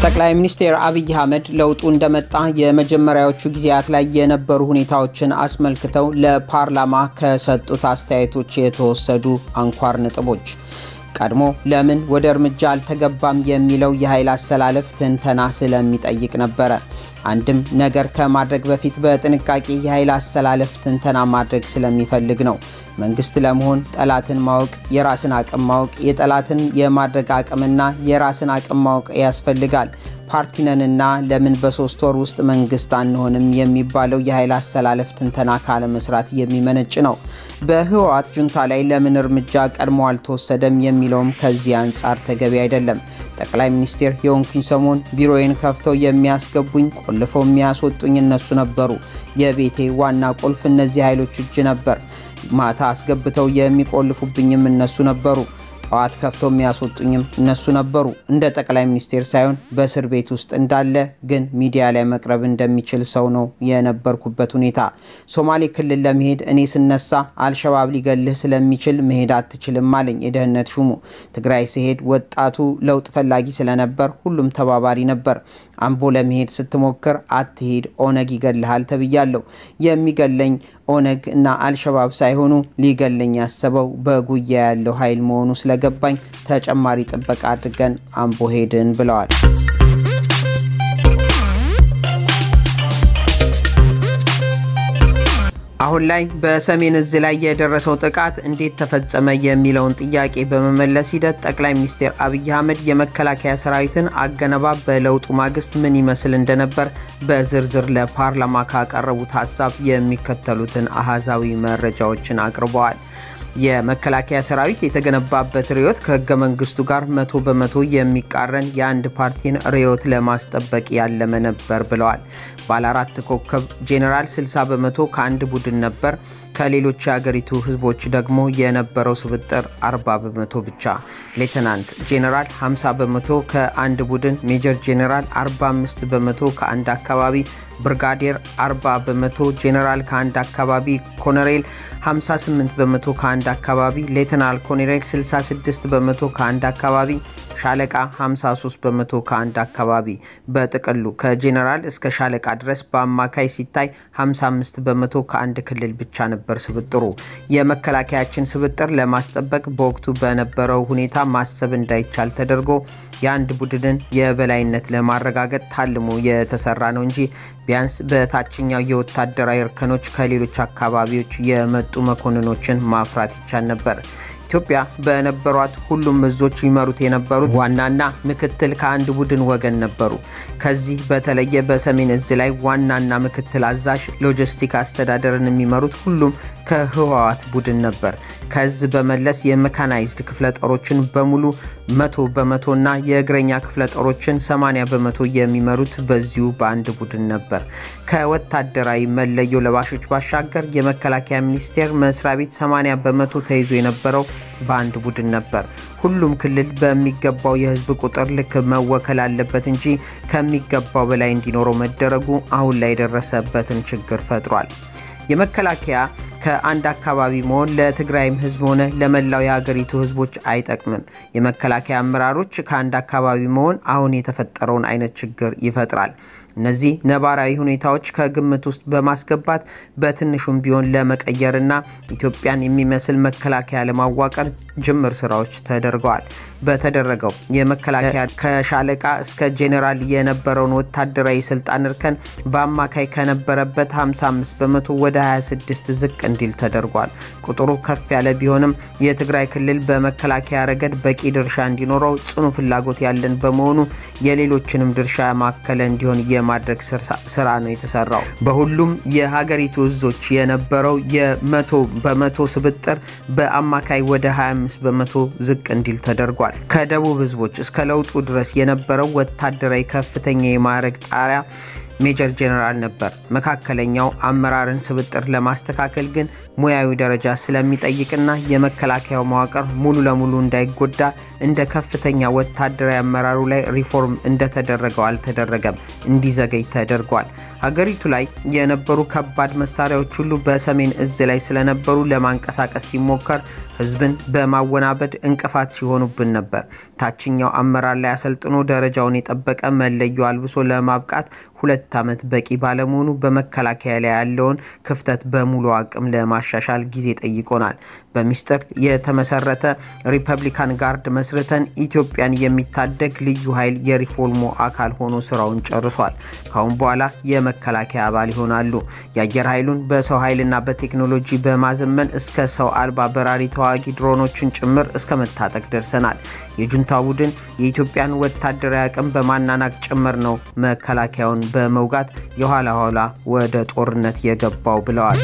ጠቅላይ ሚኒስትር አብይ አህመድ ለውጡ እንደመጣ የመጀመሪያዎቹ ጊዜያት ላይ የነበሩ ሁኔታዎችን አስመልክተው ለፓርላማ ከሰጡት አስተያየቶች የተወሰዱ አንኳር ነጥቦች ቀድሞ ለምን ወደ እርምጃ አልተገባም የሚለው የኃይል አሰላለፍ ትንተና ስለሚጠይቅ ነበረ። አንድም ነገር ከማድረግ በፊት በጥንቃቄ የኃይል አሰላለፍ ትንተና ማድረግ ስለሚፈልግ ነው። መንግስት ለመሆን ጠላትን ማወቅ፣ የራስን አቅም ማወቅ፣ የጠላትን የማድረግ አቅምና የራስን አቅም ማወቅ ያስፈልጋል። ፓርቲነንና ለምን በሶስት ወር ውስጥ መንግስት አንሆንም የሚባለው የኃይል አሰላለፍ ትንተና ካለመስራት የሚመነጭ ነው። በህወሓት ጁንታ ላይ ለምን እርምጃ ቀድሞ አልተወሰደም የሚለውም ከዚህ አንጻር ተገቢ አይደለም። ጠቅላይ ሚኒስቴር የሆንኩኝ ሰሞን ቢሮዬን ከፍተው የሚያስገቡኝ ቆልፈው የሚያስወጡኝ እነሱ ነበሩ። የቤቴ ዋና ቁልፍ እነዚህ ኃይሎች እጅ ነበር። ማታ አስገብተው የሚቆልፉብኝም እነሱ ነበሩ። ጠዋት ከፍተው የሚያስወጡኝም እነሱ ነበሩ። እንደ ጠቅላይ ሚኒስቴር ሳይሆን በእስር ቤት ውስጥ እንዳለ ግን ሚዲያ ላይ መቅረብ እንደሚችል ሰው ነው የነበርኩበት ሁኔታ። ሶማሌ ክልል ለመሄድ እኔ ስነሳ አልሸባብ ሊገልህ ስለሚችል መሄድ አትችልም አለኝ የደህንነት ሹሙ። ትግራይ ስሄድ ወጣቱ ለውጥ ፈላጊ ስለነበር ሁሉም ተባባሪ ነበር። አምቦ ለመሄድ ስትሞክር አትሄድ፣ ኦነግ ይገልሃል ተብያለሁ። የሚገለኝ ኦነግ እና አልሸባብ ሳይሆኑ ሊገለኝ ያሰበው በጉያ ያለው ኃይል መሆኑ ስለገባኝ ተጨማሪ ጥበቃ አድርገን አምቦ ሄድን ብለዋል። አሁን ላይ በሰሜን እዝ ላይ የደረሰው ጥቃት እንዴት ተፈጸመ የሚለውን ጥያቄ በመመለስ ሂደት ጠቅላይ ሚኒስትር አብይ አህመድ የመከላከያ ሰራዊትን አገነባብ በለውጡ ማግስት ምን ይመስል እንደነበር በዝርዝር ለፓርላማ ካቀረቡት ሀሳብ የሚከተሉትን አሃዛዊ መረጃዎችን አቅርበዋል። የመከላከያ ሰራዊት የተገነባበት ርዕዮት ከህገ መንግስቱ ጋር መቶ በመቶ የሚቃረን የአንድ ፓርቲን ርዕዮት ለማስጠበቅ ያለመ ነበር ብለዋል። ባለ አራት ኮከብ ጄኔራል 60 በመቶ ከአንድ ቡድን ነበር። ከሌሎች የአገሪቱ ህዝቦች ደግሞ የነበረው ስብጥር 40 በመቶ ብቻ። ሌተናንት ጄኔራል 50 በመቶ ከአንድ ቡድን፣ ሜጀር ጄኔራል 45 በመቶ ከአንድ አካባቢ፣ ብርጋዴር 40 በመቶ፣ ጄኔራል ከአንድ አካባቢ፣ ኮሎኔል 58 በመቶ ከአንድ አካባቢ፣ ሌተናል ኮሎኔል 66 በመቶ ከአንድ አካባቢ፣ ሻለቃ 53 በመቶ ከአንድ አካባቢ። በጥቅሉ ከጄኔራል እስከ ሻለቃ ድረስ በአማካይ ሲታይ 55 በመቶ ከአንድ ክልል ብቻ ነበር ስብጥሩ። የመከላከያችን ስብጥር ለማስጠበቅ በወቅቱ በነበረው ሁኔታ ማሰብ እንዳይቻል ተደርጎ የአንድ ቡድንን የበላይነት ለማረጋገጥ ታልሞ የተሰራ ነው እንጂ ቢያንስ በታችኛው የወታደራዊ እርከኖች ከሌሎች አካባቢዎች የመጡ መኮንኖችን ማፍራት ይቻል ነበር። ኢትዮጵያ በነበሯት ሁሉም እዞች ይመሩት የነበሩት ዋናና ምክትል ከአንድ ቡድን ወገን ነበሩ። ከዚህ በተለየ በሰሜን እዝ ላይ ዋናና ምክትል አዛዥ ሎጂስቲክ አስተዳደርን የሚመሩት ሁሉም ከህወሓት ቡድን ነበር። ከዝ በመለስ የሜካናይዝድ ክፍለ ጦሮችን በሙሉ መቶ በመቶና የእግረኛ ክፍለ ጦሮችን 80 በመቶ የሚመሩት በዚሁ በአንድ ቡድን ነበር። ከወታደራዊ መለዮ ለባሾች ባሻገር የመከላከያ ሚኒስቴር መስሪያ ቤት 80 በመቶ ተይዞ የነበረው በአንድ ቡድን ነበር። ሁሉም ክልል በሚገባው የህዝብ ቁጥር ልክ መወከል አለበት እንጂ ከሚገባው በላይ እንዲኖረው መደረጉ አሁን ላይ የደረሰበትን ችግር ፈጥሯል። የመከላከያ ከአንድ አካባቢ መሆን ለትግራይም ህዝብ ሆነ ለመላው የሀገሪቱ ህዝቦች አይጠቅምም። የመከላከያ አመራሮች ከአንድ አካባቢ መሆን አሁን የተፈጠረውን አይነት ችግር ይፈጥራል። እነዚህ ነባራዊ ሁኔታዎች ከግምት ውስጥ በማስገባት በትንሹም ቢሆን ለመቀየርና ኢትዮጵያን የሚመስል መከላከያ ለማዋቀር ጅምር ስራዎች ተደርገዋል። በተደረገው የመከላከያ ከሻለቃ እስከ ጄኔራል የነበረውን ወታደራዊ ስልጣን እርከን በአማካይ ከነበረበት 55 በመቶ ወደ 26 ዝቅ እንዲል ተደርጓል። ቁጥሩ ከፍ ያለ ቢሆንም የትግራይ ክልል በመከላከያ ረገድ በቂ ድርሻ እንዲኖረው ጽኑ ፍላጎት ያለን በመሆኑ የሌሎችንም ድርሻ ማከለ እንዲሆን የማድረግ ስራ ነው የተሰራው። በሁሉም የሀገሪቱ እዞች የነበረው የመቶ በመቶ ስብጥር በአማካይ ወደ 25 በመቶ ዝቅ እንዲል ተደርጓል። ከደቡብ ህዝቦች እስከ ለውጡ ድረስ የነበረው ወታደራዊ ከፍተኛ የማዕረግ ጣሪያ ሜጀር ጄኔራል ነበር። መካከለኛው አመራርን ስብጥር ለማስተካከል ግን ሙያዊ ደረጃ ስለሚጠይቅና የመከላከያው መዋቅር ሙሉ ለሙሉ እንዳይጎዳ እንደ ከፍተኛ ወታደራዊ አመራሩ ላይ ሪፎርም እንደተደረገው አልተደረገም፣ እንዲዘገይ ተደርጓል። ሀገሪቱ ላይ የነበሩ ከባድ መሳሪያዎች ሁሉ በሰሜን እዝ ላይ ስለነበሩ ለማንቀሳቀስ ሲሞከር ህዝብን በማወናበድ እንቅፋት ሲሆኑብን ነበር። ታችኛው አመራር ላይ አሰልጥኖ ደረጃውን የጠበቀ መለዮ አልብሶ ለማብቃት ሁለት ዓመት በቂ ባለመሆኑ በመከላከያ ላይ ያለውን ክፍተት በሙሉ አቅም ለማሻሻል ጊዜ ጠይቆናል። በሚስጥር የተመሰረተ ሪፐብሊካን ጋርድ መስርተን ኢትዮጵያን የሚታደግ ልዩ ኃይል የሪፎርሙ አካል ሆኖ ስራውን ጨርሷል። ካሁን በኋላ የመከላከያ አባል ይሆናሉ። የአየር ኃይሉን በሰው ኃይልና በቴክኖሎጂ በማዘመን እስከ ሰው አልባ በራሪ ተዋጊ ድሮኖችን ጭምር እስከ መታጠቅ ደርሰናል። የጁንታ ቡድን የኢትዮጵያን ወታደራዊ አቅም በማናናቅ ጭምር ነው መከላከያውን በመውጋት የኋላ ኋላ ወደ ጦርነት የገባው ብለዋል።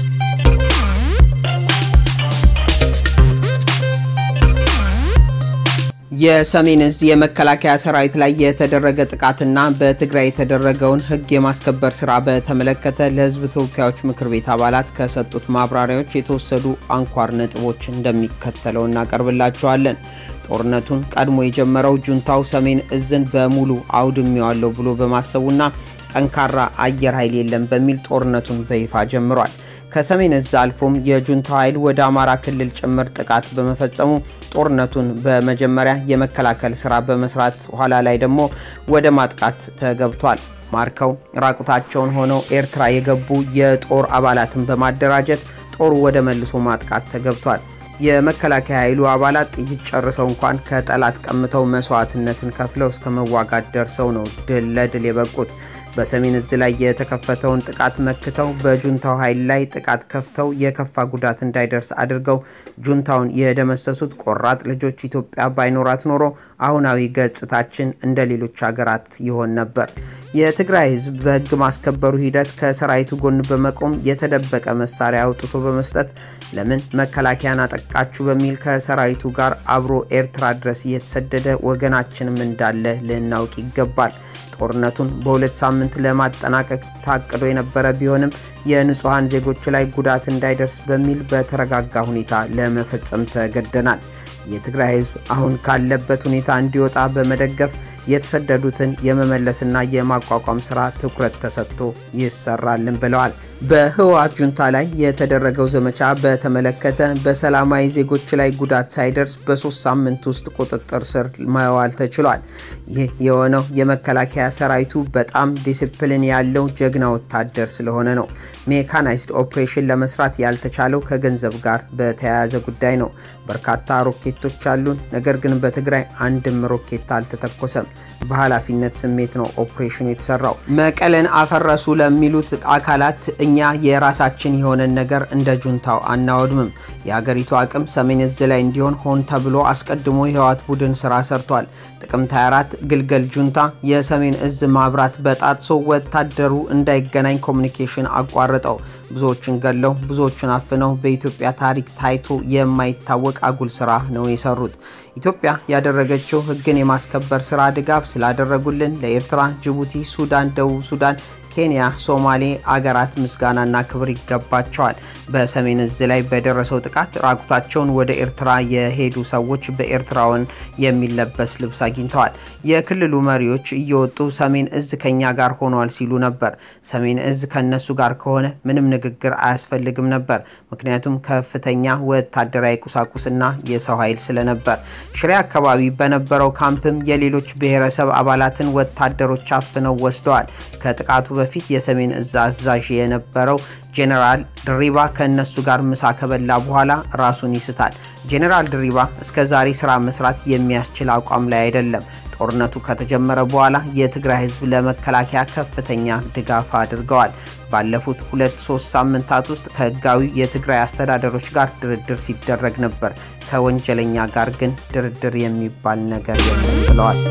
የሰሜን እዝ የመከላከያ ሰራዊት ላይ የተደረገ ጥቃትና በትግራይ የተደረገውን ሕግ የማስከበር ስራ በተመለከተ ለሕዝብ ተወካዮች ምክር ቤት አባላት ከሰጡት ማብራሪያዎች የተወሰዱ አንኳር ነጥቦች እንደሚከተለው እናቀርብላቸዋለን። ጦርነቱን ቀድሞ የጀመረው ጁንታው ሰሜን እዝን በሙሉ አውድሜዋለሁ ብሎ በማሰቡና ጠንካራ አየር ኃይል የለም በሚል ጦርነቱን በይፋ ጀምሯል። ከሰሜን እዝ አልፎም የጁንታው ኃይል ወደ አማራ ክልል ጭምር ጥቃት በመፈጸሙ ጦርነቱን በመጀመሪያ የመከላከል ስራ በመስራት ኋላ ላይ ደግሞ ወደ ማጥቃት ተገብቷል። ማርከው ራቁታቸውን ሆነው ኤርትራ የገቡ የጦር አባላትን በማደራጀት ጦሩ ወደ መልሶ ማጥቃት ተገብቷል። የመከላከያ ኃይሉ አባላት ጥይት ጨርሰው እንኳን ከጠላት ቀምተው መስዋዕትነትን ከፍለው እስከ መዋጋት ደርሰው ነው ድል ለድል የበቁት። በሰሜን እዝ ላይ የተከፈተውን ጥቃት መክተው በጁንታው ኃይል ላይ ጥቃት ከፍተው የከፋ ጉዳት እንዳይደርስ አድርገው ጁንታውን የደመሰሱት ቆራጥ ልጆች ኢትዮጵያ ባይኖራት ኖሮ አሁናዊ ገጽታችን እንደ ሌሎች ሀገራት ይሆን ነበር። የትግራይ ሕዝብ በሕግ ማስከበሩ ሂደት ከሰራዊቱ ጎን በመቆም የተደበቀ መሳሪያ አውጥቶ በመስጠት ለምን መከላከያን አጠቃችሁ በሚል ከሰራዊቱ ጋር አብሮ ኤርትራ ድረስ እየተሰደደ ወገናችንም እንዳለ ልናውቅ ይገባል። ጦርነቱን በሁለት ሳምንት ለማጠናቀቅ ታቅዶ የነበረ ቢሆንም የንጹሐን ዜጎች ላይ ጉዳት እንዳይደርስ በሚል በተረጋጋ ሁኔታ ለመፈጸም ተገደናል። የትግራይ ህዝብ አሁን ካለበት ሁኔታ እንዲወጣ በመደገፍ የተሰደዱትን የመመለስና የማቋቋም ስራ ትኩረት ተሰጥቶ ይሰራልን ብለዋል። በህወሓት ጁንታ ላይ የተደረገው ዘመቻ በተመለከተ በሰላማዊ ዜጎች ላይ ጉዳት ሳይደርስ በሶስት ሳምንት ውስጥ ቁጥጥር ስር መዋል ተችሏል። ይህ የሆነው የመከላከያ ሰራዊቱ በጣም ዲሲፕሊን ያለው ጀግና ወታደር ስለሆነ ነው። ሜካናይዝድ ኦፕሬሽን ለመስራት ያልተቻለው ከገንዘብ ጋር በተያያዘ ጉዳይ ነው። በርካታ ሮኬቶች አሉን፣ ነገር ግን በትግራይ አንድም ሮኬት አልተተኮሰም። በኃላፊነት ስሜት ነው ኦፕሬሽኑ የተሰራው። መቀለን አፈረሱ ለሚሉት አካላት እኛ የራሳችን የሆነን ነገር እንደ ጁንታው አናወድምም። የሀገሪቱ አቅም ሰሜን እዝ ላይ እንዲሆን ሆን ተብሎ አስቀድሞ የህወሓት ቡድን ስራ ሰርቷል። ጥቅምት 24 ግልገል ጁንታ የሰሜን እዝ ማብራት በጣጥሶ ወታደሩ እንዳይገናኝ ኮሚኒኬሽን አቋርጠው ብዙዎችን ገለው ብዙዎችን አፍነው በኢትዮጵያ ታሪክ ታይቶ የማይታወቅ አጉል ስራ ነው የሰሩት። ኢትዮጵያ ያደረገችው ህግን የማስከበር ስራ ድጋፍ ስላደረጉልን ለኤርትራ፣ ጅቡቲ፣ ሱዳን፣ ደቡብ ሱዳን ኬንያ፣ ሶማሌ አገራት ምስጋናና ክብር ይገባቸዋል። በሰሜን እዝ ላይ በደረሰው ጥቃት ራቁታቸውን ወደ ኤርትራ የሄዱ ሰዎች በኤርትራውን የሚለበስ ልብስ አግኝተዋል። የክልሉ መሪዎች እየወጡ ሰሜን እዝ ከኛ ጋር ሆኗል ሲሉ ነበር። ሰሜን እዝ ከነሱ ጋር ከሆነ ምንም ንግግር አያስፈልግም ነበር። ምክንያቱም ከፍተኛ ወታደራዊ ቁሳቁስና የሰው ኃይል ስለነበር። ሽሬ አካባቢ በነበረው ካምፕም የሌሎች ብሔረሰብ አባላትን ወታደሮች አፍነው ወስደዋል። ከጥቃቱ በፊት የሰሜን እዝ አዛዥ የነበረው ጄኔራል ድሪባ ከእነሱ ጋር ምሳ ከበላ በኋላ ራሱን ይስታል። ጄኔራል ድሪባ እስከ ዛሬ ስራ መስራት የሚያስችል አቋም ላይ አይደለም። ጦርነቱ ከተጀመረ በኋላ የትግራይ ህዝብ ለመከላከያ ከፍተኛ ድጋፍ አድርገዋል። ባለፉት ሁለት ሶስት ሳምንታት ውስጥ ከህጋዊ የትግራይ አስተዳደሮች ጋር ድርድር ሲደረግ ነበር። ከወንጀለኛ ጋር ግን ድርድር የሚባል ነገር የለም ብለዋል።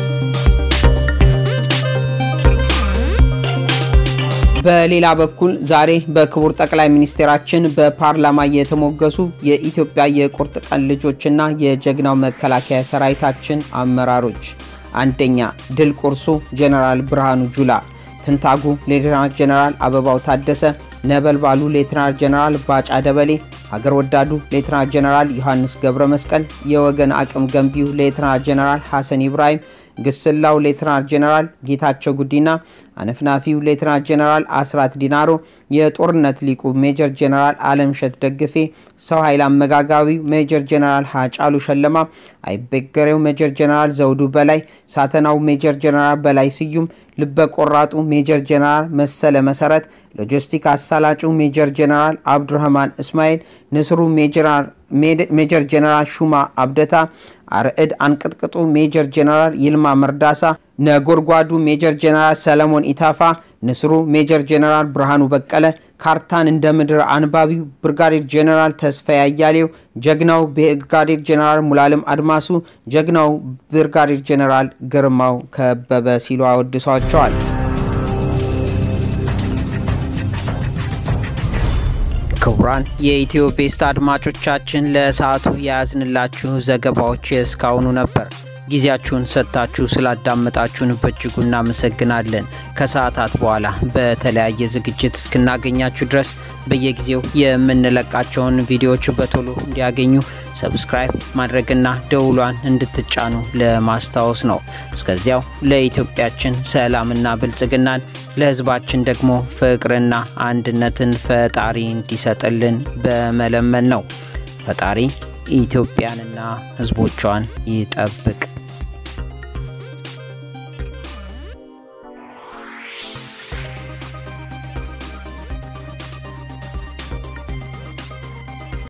በሌላ በኩል ዛሬ በክቡር ጠቅላይ ሚኒስቴራችን በፓርላማ የተሞገሱ የኢትዮጵያ የቁርጥ ቀን ልጆችና የጀግናው መከላከያ ሰራዊታችን አመራሮች፣ አንደኛ ድል ቁርሱ ጀነራል ብርሃኑ ጁላ፣ ትንታጉ ሌተናንት ጀነራል አበባው ታደሰ፣ ነበልባሉ ሌትናር ጀነራል ባጫ ደበሌ፣ ሀገር ወዳዱ ሌትናር ጀነራል ዮሐንስ ገብረ መስቀል፣ የወገን አቅም ገንቢው ሌትናር ጀነራል ሐሰን ኢብራሂም ግስላው ሌትናር ጀነራል ጌታቸው ጉዲና፣ አነፍናፊው ሌትናር ጀነራል አስራት ዲናሮ፣ የጦርነት ሊቁ ሜጀር ጀነራል አለምሸት ደግፌ፣ ሰው ኃይል አመጋጋቢው ሜጀር ጀነራል ሀጫሉ ሸለማ፣ አይበገሬው ሜጀር ጀነራል ዘውዱ በላይ፣ ሳተናው ሜጀር ጀነራል በላይ ስዩም፣ ልበ ቆራጡ ሜጀር ጀነራል መሰለ መሰረት፣ ሎጂስቲክ አሳላጩ ሜጀር ጀነራል አብዱረህማን እስማኤል፣ ንስሩ ሜጀር ጀነራል ሹማ አብደታ፣ አርዕድ አንቅጥቅጡ ሜጀር ጀነራል ይልማ መርዳሳ፣ ነጎድጓዱ ሜጀር ጀነራል ሰለሞን ኢታፋ፣ ንስሩ ሜጀር ጀነራል ብርሃኑ በቀለ፣ ካርታን እንደ ምድር አንባቢው ብርጋዴር ጀነራል ተስፋዬ አያሌው፣ ጀግናው ብርጋዴር ጀነራል ሙላለም አድማሱ፣ ጀግናው ብርጋዴር ጀነራል ግርማው ከበበ ሲሉ አወድሷቸዋል። ክቡራን የኢትዮ ቤስት አድማጮቻችን ለሰዓቱ የያዝንላችሁ ዘገባዎች እስካሁኑ ነበር። ጊዜያችሁን ሰጥታችሁ ስላዳመጣችሁን በእጅጉ እናመሰግናለን። ከሰዓታት በኋላ በተለያየ ዝግጅት እስክናገኛችሁ ድረስ በየጊዜው የምንለቃቸውን ቪዲዮዎች በቶሎ እንዲያገኙ ሰብስክራይብ ማድረግና ደውሏን እንድትጫኑ ለማስታወስ ነው። እስከዚያው ለኢትዮጵያችን ሰላምና ብልጽግናን ለሕዝባችን ደግሞ ፍቅርና አንድነትን ፈጣሪ እንዲሰጥልን በመለመን ነው። ፈጣሪ ኢትዮጵያንና ሕዝቦቿን ይጠብቅ።